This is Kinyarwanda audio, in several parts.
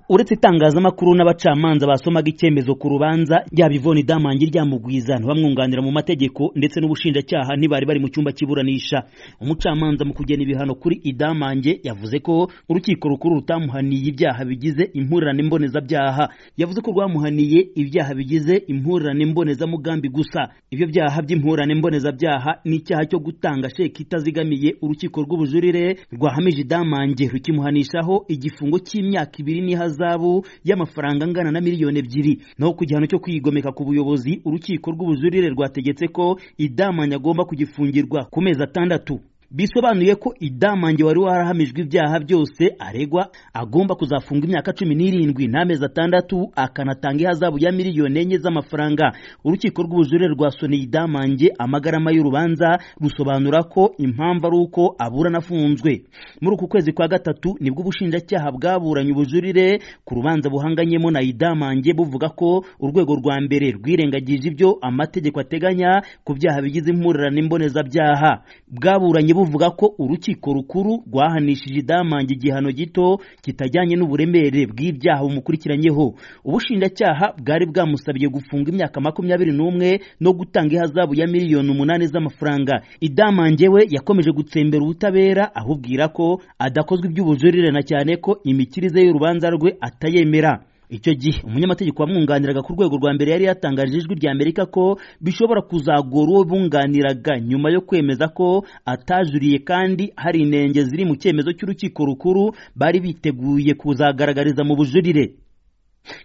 uretse itangazamakuru n'abacamanza basomaga icyemezo ku rubanza yaba ivoni damangi ryamugwiza ntibamwunganira mu mategeko ndetse n'ubushinjacyaha ntibari bari mu cyumba cy'iburanisha umucamanza mu kugena ibihano kuri idamange yavuze ko urukiko rukuru rutamuhaniye ibyaha bigize impurirane mbonezabyaha yavuze ko rwamuhaniye ibyaha bigize impurirane mbonezamugambi gusa ibyo byaha by'impurirane mbonezabyaha ni icyaha cyo gutanga sheki itazigamiye urukiko rw'ubujurire rwahamije idamange rukimuhanishaho igifungo cy'imyaka ibiri n'ihaza zahabu y'amafaranga angana na miliyoni ebyiri naho ku gihano cyo kwigomeka ku buyobozi urukiko rw'ubujurire rwategetse ko idamanya agomba kugifungirwa ku mezi atandatu bisobanuye ko idamange wari warahamijwe ibyaha byose aregwa agomba kuzafunga imyaka cumi n'irindwi n'amezi atandatu akanatanga ihazabu ya miliyoni enye z'amafaranga urukiko rw'ubujurire rwasoneye idamange amagarama y'urubanza rusobanura ko impamvu ari uko aburana afunzwe muri uku kwezi kwa gatatu nibwo ubushinjacyaha bwaburanye ubujurire ku rubanza buhanganyemo na idamange buvuga ko urwego rwa mbere rwirengagije ibyo amategeko ateganya ku byaha bigize impurirane mbonezabyaha bwaburanye buvuga ko urukiko rukuru rwahanishije idamange igihano gito kitajyanye n'uburemere bw'ibyaha bumukurikiranyeho ubushinjacyaha bwari bwamusabiye gufunga imyaka makumyabiri n'umwe no gutanga ihazabu ya miliyoni umunani z'amafaranga idamange we yakomeje gutsembera ubutabera ahubwira ko adakozwe iby'ubujurire na cyane ko imikirize y'urubanza rwe atayemera icyo gihe umunyamategeko wamwunganiraga ku rwego rwa mbere yari yatangarije ijwi rya amerika ko bishobora kuzagora uwo bunganiraga nyuma yo kwemeza ko atajuriye kandi hari inenge ziri mu cyemezo cy'urukiko rukuru bari biteguye kuzagaragariza mu bujurire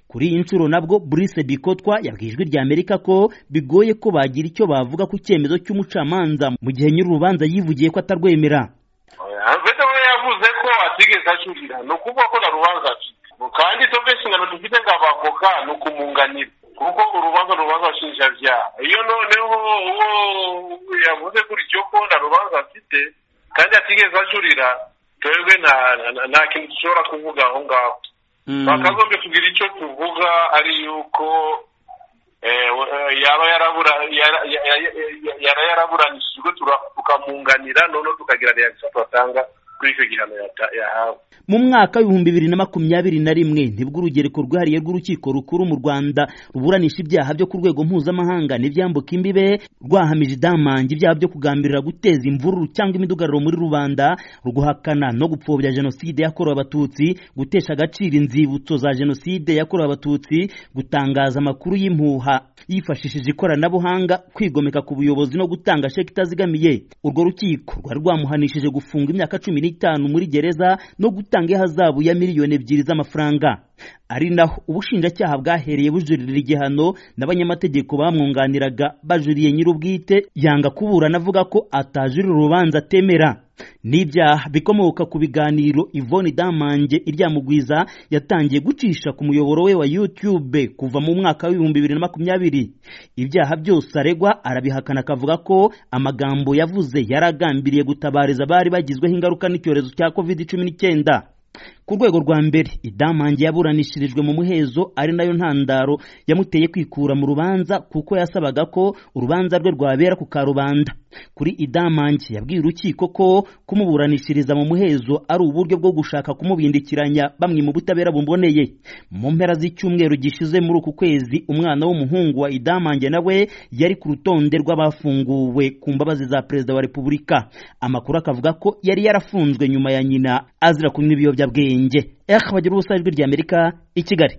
kuri iyi nshuro nabwo Brice Bikotwa yabwiye ijwi rya Amerika ko bigoye ko bagira icyo bavuga ku cyemezo cy'umucamanza mu gihe nyiri urubanza yivugiye ko atarwemera yavuze ko atigeze ajurira ni ukuvuga ko na rubanza acika kandi izo nshingano dufite nk'abavoka ni ukumuganira kuko urubanza rubanza nshinjabyaha iyo noneho uwo yavuze gutyo ko nta rubanza afite kandi atigeze ajurira twebwe nta kintu dushobora kuvuga aho ngaho bakagombye kugira icyo tuvuga ari yuko yaba yaraburanishijwe tukamunganira noneho tukagira reaction turatanga kuri icyo gihano yahawe mu mwaka w'ibihumbi bibiri na makumyabiri na rimwe nibwo urugereko rwihariye rw'urukiko rukuru mu rwanda ruburanisha ibyaha byo ku rwego mpuzamahanga n'ibyambuka imbibe rwahamije idamange ibyaha byo kugambirira guteza imvururu cyangwa imidugararo muri rubanda guhakana no gupfobya jenoside yakorewe abatutsi gutesha agaciro inzibutso za jenoside yakorewe abatutsi gutangaza amakuru y'impuha yifashishije ikoranabuhanga kwigomeka ku buyobozi no gutanga sheki itazigamiye urwo rukiko rwari rwamuhanishije gufunga imyaka cumi n'itanu muri gereza no gutanga gutanga ihazabu ya miliyoni ebyiri z'amafaranga ari naho ubushinjacyaha bwahereye bujurira igihano n'abanyamategeko bamwunganiraga bajuriye nyir'ubwite yanga kuburana avuga ko atajurira urubanza atemera n'ibyaha bikomoka ku biganiro Yvonne Damange iryamugwiza yatangiye gucisha ku muyoboro we wa YouTube kuva mu mwaka w'ibihumbi bibiri na makumyabiri ibyaha byose aregwa arabihakana akavuga ko amagambo yavuze yaragambiriye gutabariza abari bagizweho ingaruka n'icyorezo cya covid cumi n'icyenda ku rwego rwa mbere idamange yaburanishirijwe mu muhezo ari nayo ntandaro yamuteye kwikura mu rubanza kuko yasabaga ko urubanza rwe rwabera ku karubanda kuri idamange yabwiye urukiko ko kumuburanishiriza mu muhezo ari uburyo bwo gushaka kumubindikiranya bamwe mu butabera bumboneye mu mpera z'icyumweru gishize muri uku kwezi umwana w'umuhungu wa idamange nawe yari ku rutonde rw'abafunguwe ku mbabazi za perezida wa repubulika amakuru akavuga ko yari yarafunzwe nyuma ya nyina azira kunywa ibiyobyabwenge ehe bagira ubusa ijwi ry'amerika i kigali